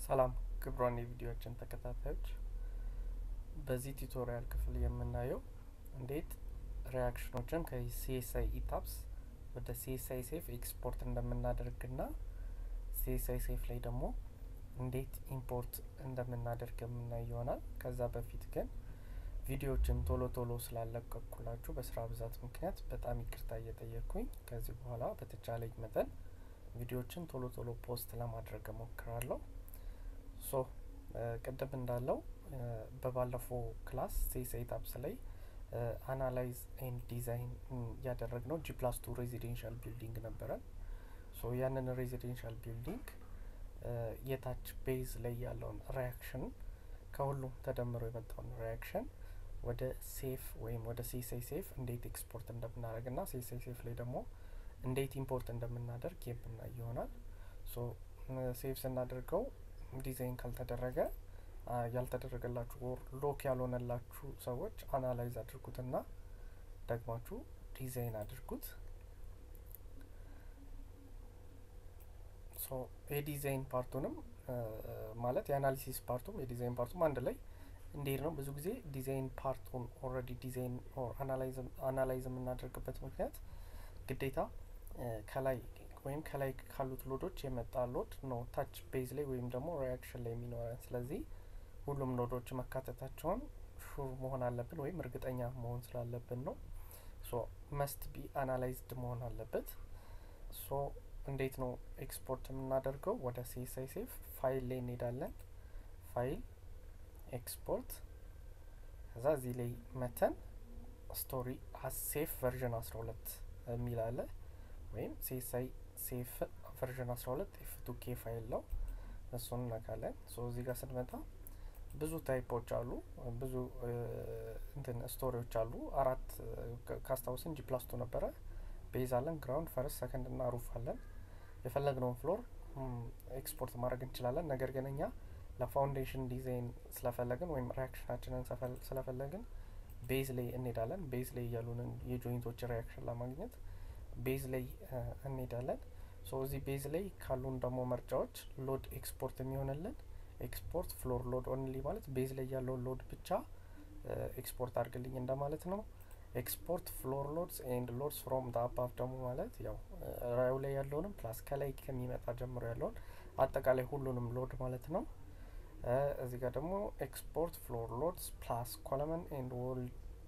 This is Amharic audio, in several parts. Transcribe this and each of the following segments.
ሰላም ክቡራን የቪዲዮችን ተከታታዮች፣ በዚህ ቱቶሪያል ክፍል የምናየው እንዴት ሪያክሽኖችን ከሲኤስአይ ኢታፕስ ወደ ሲኤስአይ ሴፍ ኤክስፖርት እንደምናደርግና ሲኤስአይ ሴፍ ላይ ደግሞ እንዴት ኢምፖርት እንደምናደርግ የምናይ ይሆናል። ከዛ በፊት ግን ቪዲዮዎችን ቶሎ ቶሎ ስላለቀኩላችሁ በስራ ብዛት ምክንያት በጣም ይቅርታ እየጠየቅኩኝ ከዚህ በኋላ በተቻለኝ መጠን ቪዲዮዎችን ቶሎ ቶሎ ፖስት ለማድረግ እሞክራለሁ። ሶ ቅድም እንዳለው በባለፈው ክላስ ሲኤስአይ ኢታፕስ ላይ አናላይዝ ኤንድ ዲዛይን ያደረግነው ጂ ፕላስ ቱ ሬዚዴንሻል ቢልዲንግ ነበረን። ሶ ያንን ሬዚዴንሻል ቢልዲንግ የታች ቤዝ ላይ ያለውን ሪያክሽን ከሁሉም ተደምሮ የመጣውን ሪያክሽን ወደ ሴፍ ወይም ወደ ሲኤስአይ ሴፍ እንዴት ኤክስፖርት እንደምናደርግ ና ሲኤስአይ ሴፍ ላይ ደግሞ እንዴት ኢምፖርት እንደምናደርግ የምናይ ይሆናል። ሶ ሴቭ ስናደርገው ዲዛይን ካልተደረገ ያልተደረገላችሁ ኦር ሎክ ያልሆነላችሁ ሰዎች አናላይዝ አድርጉትና ደግማችሁ ዲዛይን አድርጉት። ሶ የዲዛይን ፓርቱንም ማለት የአናሊሲስ ፓርቱም የዲዛይን ፓርቱም አንድ ላይ እንዴት ነው። ብዙ ጊዜ ዲዛይን ፓርቱን ኦልሬዲ ዲዛይን ኦር አናላይዝ የምናደርግበት ምክንያት ግዴታ ከላይ ወይም ከላይ ካሉት ሎዶች የመጣ ሎድ ነው ታች ቤዝ ላይ ወይም ደግሞ ሪያክሽን ላይ የሚኖረን። ስለዚህ ሁሉም ሎዶች መካተታቸውን ሹር መሆን አለብን ወይም እርግጠኛ መሆን ስላለብን ነው። ሶ መስት ቢ አናላይዝድ መሆን አለበት። ሶ እንዴት ነው ኤክስፖርት የምናደርገው? ወደ ሲኤስአይ ሴፍ ፋይል ላይ እንሄዳለን። ፋይል ኤክስፖርት፣ ከዛ እዚህ ላይ መተን ስቶሪ ሴፍ ቨርዥን አስራ ሁለት የሚል አለ ወይም ሲኤስአይ ሴፍ ቨርዥን አስራ ሁለት ኤፍ ቱ ኬ ፋይል ነው። እሱን እነካለን። ሶ እዚህ ጋር ስንመጣ ብዙ ታይፖች አሉ፣ ብዙ እንትን ስቶሪዎች አሉ። አራት ካስታውስን ጂ ፕላስቱ ነበረ። ቤዝ አለን፣ ግራውንድ፣ ፈርስት፣ ሰከንድ እና ሩፍ አለን። የፈለግነውን ፍሎር ኤክስፖርት ማድረግ እንችላለን። ነገር ግን እኛ ለፋውንዴሽን ዲዛይን ስለፈለግን ወይም ሪያክሽናችንን ስለፈለግን ቤዝ ላይ እንሄዳለን። ቤዝ ላይ ያሉንን የጆይንቶች ሪያክሽን ለማግኘት ቤዝ ላይ እንሄዳለን። ሶ እዚህ ቤዝ ላይ ካሉን ደግሞ መርጫዎች ሎድ ኤክስፖርት የሚሆንልን ኤክስፖርት ፍሎር ሎድ ኦንሊ ማለት ቤዝ ላይ ያለውን ሎድ ብቻ ኤክስፖርት አድርግልኝ እንደማለት ነው። ኤክስፖርት ፍሎር ሎድስ ኤንድ ሎድስ ፍሮም ዳ አባቭ ደግሞ ማለት ያው ራዩ ላይ ያለውንም ፕላስ ከላይ ከሚመጣ ጀምሮ ያለውን አጠቃላይ ሁሉንም ሎድ ማለት ነው። እዚህ ጋር ደግሞ ኤክስፖርት ፍሎር ሎድስ ፕላስ ኮለመን ኤንድ ዎል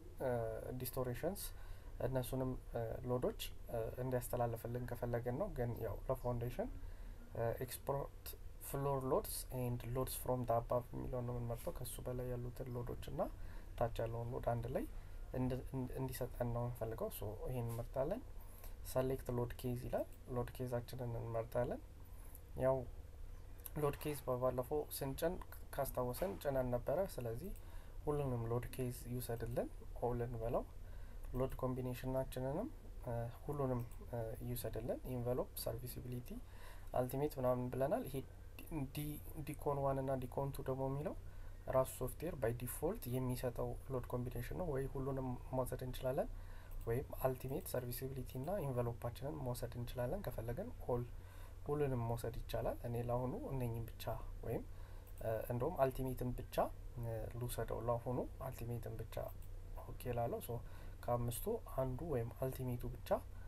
ዲስቶሬሽንስ እነሱንም ሎዶች እንዲያስተላልፍልን ከፈለግን ነው። ግን ያው ለፋውንዴሽን ኤክስፖርት ፍሎር ሎድስ ኤንድ ሎድስ ፍሮም ዳ አባቭ የሚለውን ነው የምንመርጠው። ከሱ በላይ ያሉትን ሎዶች እና ታች ያለውን ሎድ አንድ ላይ እንዲሰጠን ነው የምንፈልገው። ሶ ይሄን እንመርጣለን። ሰሌክት ሎድ ኬዝ ይላል። ሎድ ኬዛችንን እንመርጣለን። ያው ሎድ ኬዝ በባለፈው ስንጭን ካስታወሰን ጭነን ነበረ። ስለዚህ ሁሉንም ሎድ ኬዝ ይውሰድልን። ኦልን በለው ሎድ ኮምቢኔሽናችንንም ሁሉንም ይውሰድልን። ኢንቨሎፕ፣ ሰርቪሲቢሊቲ፣ አልቲሜት ምናምን ብለናል። ይሄ ዲኮን ዋን እና ዲኮን ቱ ደግሞ የሚለው ራሱ ሶፍትዌር ባይ ዲፎልት የሚሰጠው ሎድ ኮምቢኔሽን ነው። ወይ ሁሉንም መውሰድ እንችላለን ወይም አልቲሜት፣ ሰርቪሲቢሊቲ እና ኢንቨሎፓችንን መውሰድ እንችላለን። ከፈለግን ኦል ሁሉንም መውሰድ ይቻላል። እኔ ለአሁኑ እነኝም ብቻ ወይም እንደውም አልቲሜትን ብቻ ልውሰደው። ለአሁኑ አልቲሜትን ብቻ ኦኬ ላለው ሶ ከአምስቱ አንዱ ወይም አልቲሜቱ ብቻ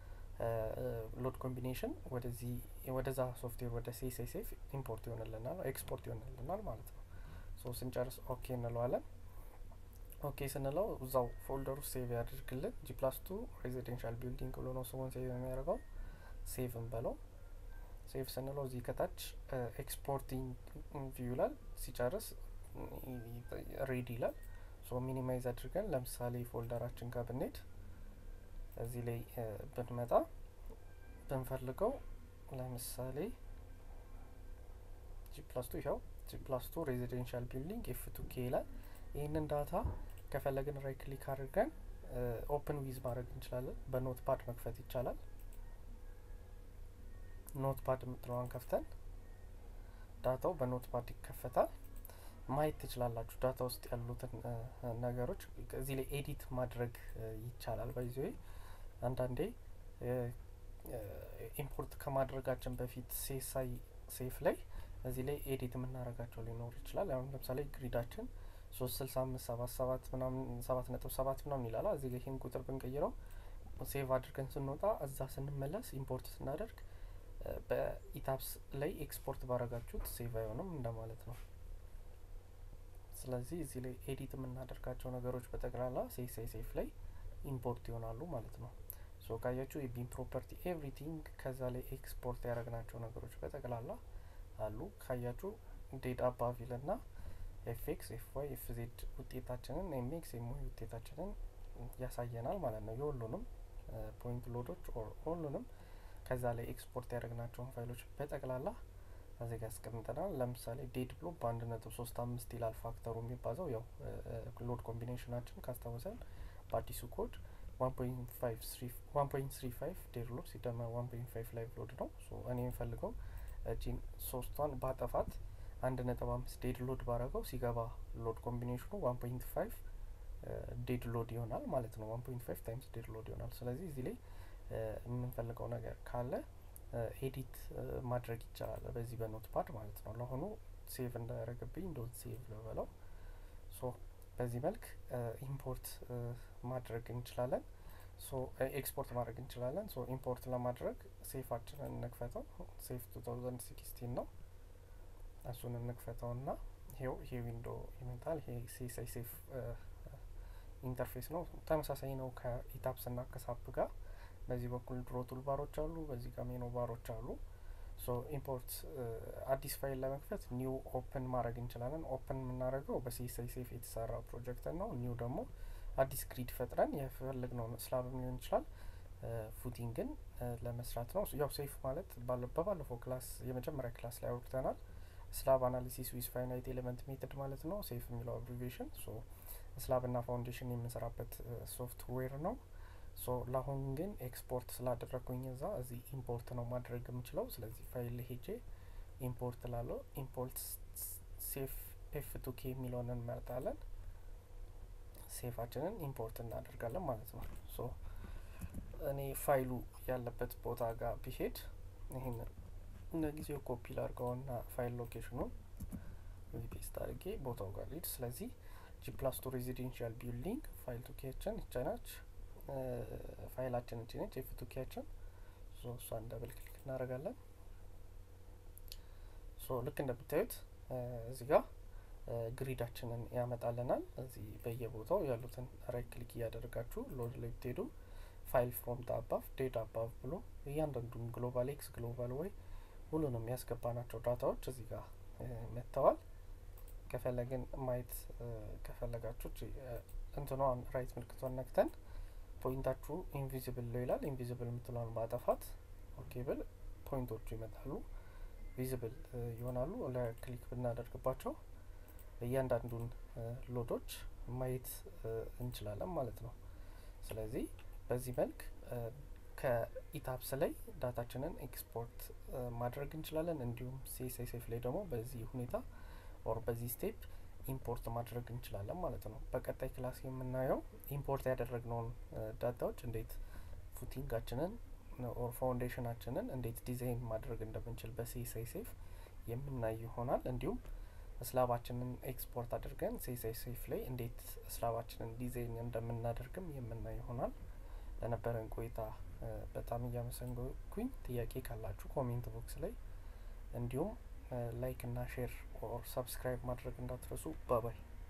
ሎድ ኮምቢኔሽን ወደዚህ ወደዛ ሶፍትዌር ወደ ሲኤስአይ ሴፍ ኢምፖርት ይሆንልናል ኤክስፖርት ይሆንልናል ማለት ነው። ሶ ስንጨርስ ኦኬ እንለዋለን። ኦኬ ስንለው እዛው ፎልደሩ ሴቭ ያደርግልን። ጂ ፕላስ ቱ ሬዚደንሻል ቢልዲንግ ብሎ ነው ስሙን ሴቭ የሚያደርገው። ሴቭ እንበለው። ሴቭ ስንለው እዚህ ከታች ኤክስፖርቲንግ ቪው ይላል። ሲጨርስ ሬዲ ይላል። ሶ ሚኒማይዝ አድርገን ለምሳሌ ፎልደራችን ጋር ብንሄድ እዚህ ላይ ብንመጣ ብንፈልገው ለምሳሌ ጂ ፕላስ ቱ ይኸው ጂ ፕላስ ቱ ሬዚደንሻል ቢልዲንግ ኤፍ ቱ ኬ ይላል። ይህንን ዳታ ከፈለግን ራይ ክሊክ አድርገን ኦፕን ዊዝ ማድረግ እንችላለን። በኖት ፓድ መክፈት ይቻላል። ኖት ፓድ የምትለዋን ከፍተን ዳታው በኖት ፓድ ይከፈታል። ማየት ትችላላችሁ ዳታ ውስጥ ያሉትን ነገሮች እዚህ ላይ ኤዲት ማድረግ ይቻላል። ባይዘ አንዳንዴ ኢምፖርት ከማድረጋችን በፊት ሲኤስአይ ሴፍ ላይ እዚህ ላይ ኤዲት የምናደርጋቸው ሊኖር ይችላል። አሁን ለምሳሌ ግሪዳችን ሶስት ስልሳ አምስት ሰባት ሰባት ምናምን ሰባት ነጥብ ሰባት ምናምን ይላል። እዚህ ጋ ይህን ቁጥር ብንቀይረው ሴቭ አድርገን ስንወጣ እዛ ስንመለስ ኢምፖርት ስናደርግ በኢታፕስ ላይ ኤክስፖርት ባረጋችሁት ሴቭ አይሆንም እንደማለት ነው። ስለዚህ እዚህ ላይ ኤዲት የምናደርጋቸው ነገሮች በጠቅላላ ሴሳይ ሴፍ ላይ ኢምፖርት ይሆናሉ ማለት ነው። ሶ ካያችሁ የቢም ፕሮፐርቲ ኤቭሪቲንግ ከዛ ላይ ኤክስፖርት ያደረግናቸው ነገሮች በጠቅላላ አሉ። ካያችሁ ዴድ አባቭ ይልና ኤፍ ኤክስ ኤፍ ዋይ ኤፍ ዜድ ውጤታችንን ኤም ኤክስ ኤም ዋይ ውጤታችንን ያሳየናል ማለት ነው። የሁሉንም ፖይንት ሎዶች ኦር ሁሉንም ከዛ ላይ ኤክስፖርት ያደረግናቸውን ፋይሎች በጠቅላላ እዚህ ጋር ያስቀምጠናል። ለምሳሌ ዴድ ብሎ በአንድ ነጥብ ሶስት አምስት ይላል ፋክተሩ የሚባዛው ያው ሎድ ኮምቢኔሽናችን ካስታወሰን በአዲሱ ኮድ ዋን ፖይንት ስሪ ፋይቭ ዴድ ሎድ ሲደመር ዋን ፖይንት ፋይቭ ላይቭ ሎድ ነው። እኔ የምፈልገው እጂን ሶስቷን ባጠፋት አንድ ነጥብ አምስት ዴድ ሎድ ባረገው ሲገባ ሎድ ኮምቢኔሽኑ ዋን ፖይንት ፋይቭ ዴድ ሎድ ይሆናል ማለት ነው። ዋን ፖይንት ፋይቭ ታይምስ ዴድ ሎድ ይሆናል። ስለዚህ እዚህ ላይ የምንፈልገው ነገር ካለ ኤዲት ማድረግ ይቻላል በዚህ በኖት ፓድ ማለት ነው። ለአሁኑ ሴቭ እንዳያደረግብኝ ዶት ሴቭ ልበለው። ሶ በዚህ መልክ ኢምፖርት ማድረግ እንችላለን። ሶ ኤክስፖርት ማድረግ እንችላለን። ሶ ኢምፖርት ለማድረግ ሴፋችንን እንክፈተው። ሴፍ ቱ ታውዘንድ ሲክስቲን ነው። እሱን እንክፈተው ና ይሄው ይሄ ዊንዶ ይመጣል። ይሄ ሴሳይ ሴፍ ኢንተርፌስ ነው። ተመሳሳይ ነው ከኢታፕስ ና ከሳፕ ጋር በዚህ በኩል ድሮ ቱል ባሮች አሉ፣ በዚህ ጋር ሜኖ ባሮች አሉ። ሶ ኢምፖርት አዲስ ፋይል ለመክፈት ኒው ኦፕን ማድረግ እንችላለን። ኦፕን የምናደርገው በሲኤስአይ ሴፍ የተሰራ ፕሮጀክት ነው። ኒው ደግሞ አዲስ ግሪድ ፈጥረን የፈለግነው ስላብም ሊሆን ይችላል ፉቲንግን ለመስራት ነው። ያው ሴፍ ማለት በባለፈው ክላስ የመጀመሪያ ክላስ ላይ አውርተናል። ስላብ አናሊሲስ ዊዝ ፋይናይት ኤሌመንት ሜትድ ማለት ነው ሴፍ የሚለው አብሪቬሽን። ሶ ስላብ ና ፋውንዴሽን የምንሰራበት ሶፍትዌር ነው። ሶ ለአሁን ግን ኤክስፖርት ስላደረግኩኝ እዛ እዚህ ኢምፖርት ነው ማድረግ የምችለው። ስለዚህ ፋይል ሄጄ ኢምፖርት ላለው ኢምፖርት ሴፍ ኤፍ ቱ ኬ የሚለውን እንመርጣለን። ሴፋችንን ኢምፖርት እናደርጋለን ማለት ነው። ሶ እኔ ፋይሉ ያለበት ቦታ ጋር ቢሄድ ይህን ለጊዜው ኮፒ ላድርገውና ፋይል ሎኬሽኑን ፔስት አድርጌ ቦታው ጋር ሊድ። ስለዚህ ጂ ፕላስ ቱ ሬዚደንሻል ቢልዲንግ ፋይል ቱኬችን ይቻናች ፋይላችን እቺ ነች ኤፍ ቱ ኬያችን። ሶ እሷን ደብል ክሊክ እናደርጋለን። ሶ ልክ እንደምታዩት እዚህ ጋር ግሪዳችንን ያመጣልናል። እዚህ በየቦታው ያሉትን ራይት ክሊክ እያደረጋችሁ ሎድ ላይ ብትሄዱ ፋይል ፍሮም ዳ አባቭ ዴድ አባቭ ብሎ እያንዳንዱን ግሎባል ኤክስ ግሎባል ወይ ሁሉንም ያስገባናቸው ዳታዎች እዚህ ጋር መጥተዋል። ከፈለግን ማየት ከፈለጋችሁ እንትኗን ራይት ምልክቷን ነክተን ፖይንታችሁ ኢንቪዚብል ነው ይላል። ኢንቪዚብል የምትለውን ማጠፋት ኦኬ ብል ፖይንቶቹ ይመጣሉ፣ ቪዚብል ይሆናሉ። ለክሊክ ብናደርግባቸው እያንዳንዱን ሎዶች ማየት እንችላለን ማለት ነው። ስለዚህ በዚህ መልክ ከኢታፕስ ላይ ዳታችንን ኤክስፖርት ማድረግ እንችላለን። እንዲሁም ሲኤስአይ ሴፍ ላይ ደግሞ በዚህ ሁኔታ ኦር በዚህ ስቴፕ ኢምፖርት ማድረግ እንችላለን ማለት ነው። በቀጣይ ክላስ የምናየው ኢምፖርት ያደረግነውን ዳታዎች እንዴት ፉቲንጋችንን ኦር ፋውንዴሽናችንን እንዴት ዲዛይን ማድረግ እንደምንችል በሲኤስአይ ሴፍ የምናይ ይሆናል። እንዲሁም ስላባችንን ኤክስፖርት አድርገን ሲኤስአይ ሴፍ ላይ እንዴት ስላባችንን ዲዛይን እንደምናደርግም የምናይ ይሆናል። ለነበረን ቆይታ በጣም እያመሰገንኩኝ ጥያቄ ካላችሁ ኮሜንት ቦክስ ላይ እንዲሁም ላይክ እና ሼር ኦር ሰብስክራይብ ማድረግ እንዳትረሱ። ባባይ